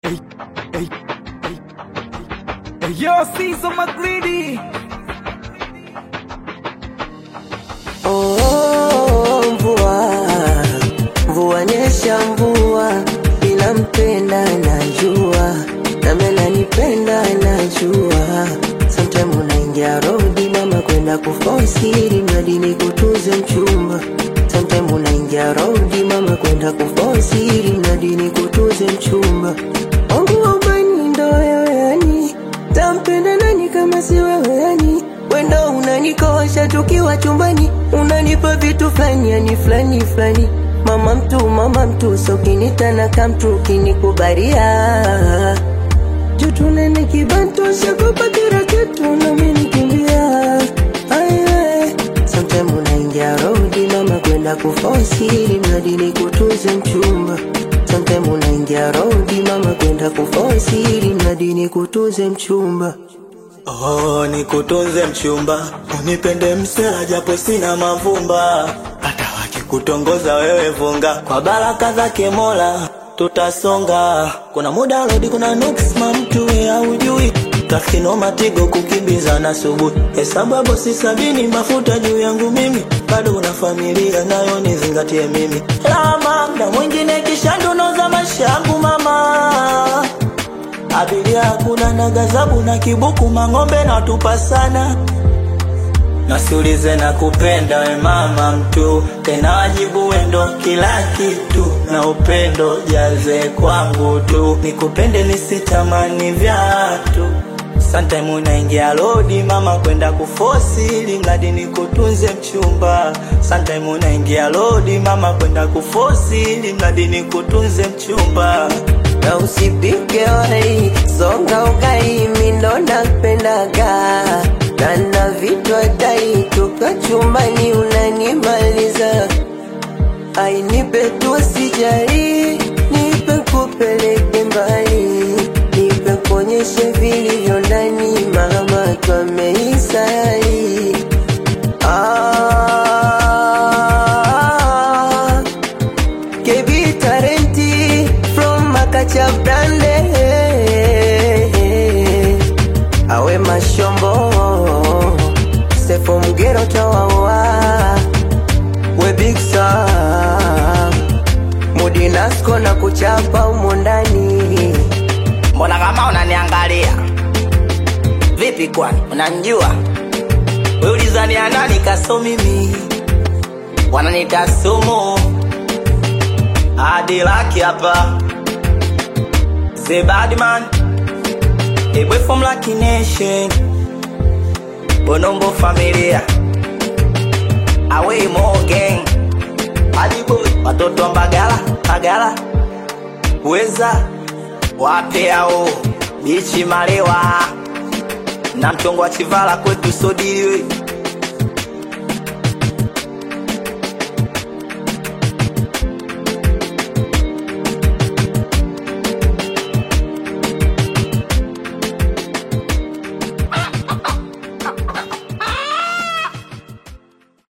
Hey, yo, Caesar McGreedy. Oh, mvua mvua nyesha mvua, ila mpenda najua, nami ananipenda najua. Sometime unaingia rodi mama kwenda kufosiri mradi ni kutuze mchumba. Sometime unaingia rodi mama kwenda kufosiri mradi ni kutuze mchumba. Wangu wa ubani ndo wewe yani, tampenda nani kama si wewe yani? Wenda unanikosha tukiwa chumbani, unanipa vitu fulani yani fulani fulani. Mama mtu, mama mtu, so kinita na kamtu kinikubaria Jutu nene kibantu, shakupa kila kitu na mimi nikimbia Aye, sometime unaingia rodi mama kwenda kufosiri mradi nikutuze mchumba Sometime unaingia rodi mama kwenda kufosiri mradi nikutuze mchumba Oh, nikutunze mchumba, unipende msela japo sina mavumba, hata wakikutongoza wewe vunga, kwa baraka zake Mola tutasonga. Kuna muda rodi, kuna nuks mamtu haujui Trafiki matigo kukimbiza na subuhi, hesabu ya bosi sabini, mafuta juu yangu mimi, bado una familia nayo nizingatie mimi, lama mda mwingine kisha ndonoza maisha yangu mama Abiria hakuna na gazabu na kibuku mang'ombe na tupa sana Nasiulize na kupenda we mama mtu tena wajibu wendo kila kitu na upendo jaze kwangu tu nikupende nisitamani vyatu Sometime unaingia lodi mama kwenda kufosi ili mradi nikutunze mchumba Sometime unaingia lodi mama kwenda kufosi ili mradi nikutunze mchumba na usipike wai songa ugai mindo napendaga na na vitu dai toka chumbani unanimaliza ainipe tu sijari nipe kupeleke mbali nipe kuonyeshe vilivyo ndani mama twameisari ah, KB Tarenti from Makacha Brande Awe Mashombo Sefo Mgero Tawawa We Big Sam Mudi Nasco na kuchapa umo ndani Mbona kama unaniangalia vipi? Kwani unanijua wewe? Ulizania nani kaso mimi, wananita sumu hadi laki hapa The Badman A boy from Lucky Nation Bonombo familia Away more gang Hadi boy Watoto wa Mbagala Mbagala Weza Wape hao Bichi Malewa Na mchongo wa Chivala kwetu sodiliwe